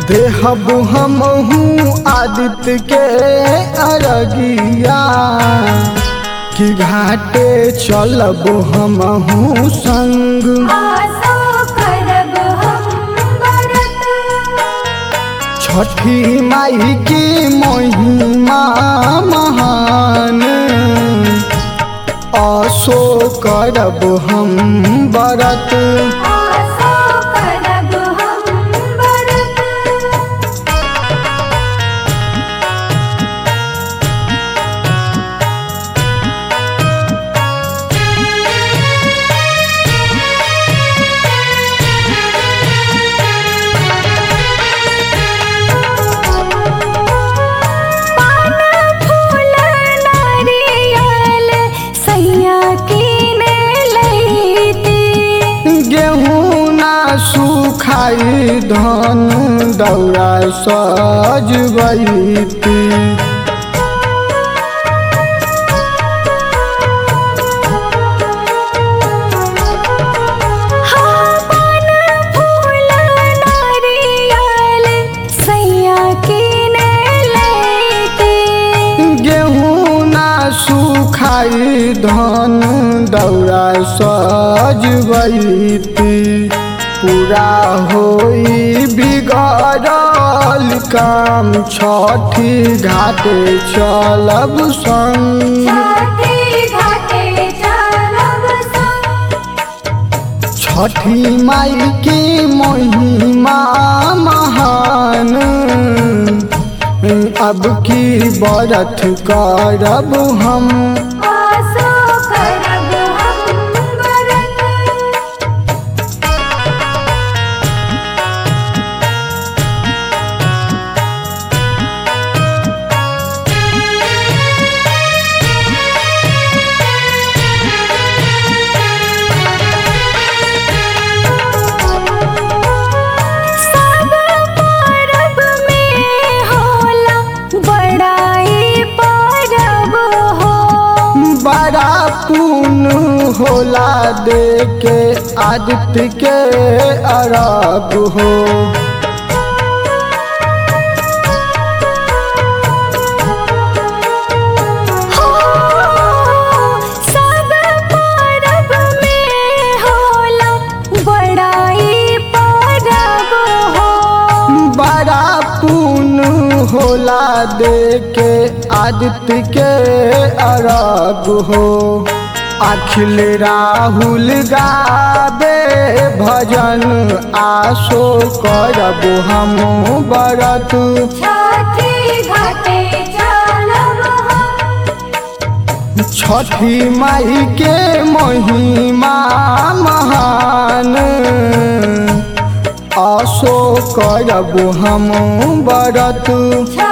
देहब हमहू आदित्य के अरगिया कि घाटे चलब हमहू संग आसो करब हम बरत छठी माई की महिमा महान असो करब हम बरत आसो करब हम बरत पान फूल नारियल सैया कीने लैती गेहूँ ना सुखाई धन दौरा सजबैती हाँ पान फूल नारियल सैया कीने लैती गेहूँ ना सुखाई धन दौरा सजबैती पूरा होई बिगड़ल काम छठी घाटे चलब संग छठी घाटे चलब संग छठी माई की महिमा महान अब की बरत करब हम आसो करब हम बरत सब परब में होला बड़ाई परब हो बड़ा पुन होला दे के आदित्य के अरब हो सब परब में होला बड़ाई परब हो बड़ा पुन होला दे के आदित्य के अरब हो अखिल राहुल गाबे भजन आसो करब हम बरत छठी घाटे चलब हम छठी माई के महिमा महान आसो करब हम बरत छठी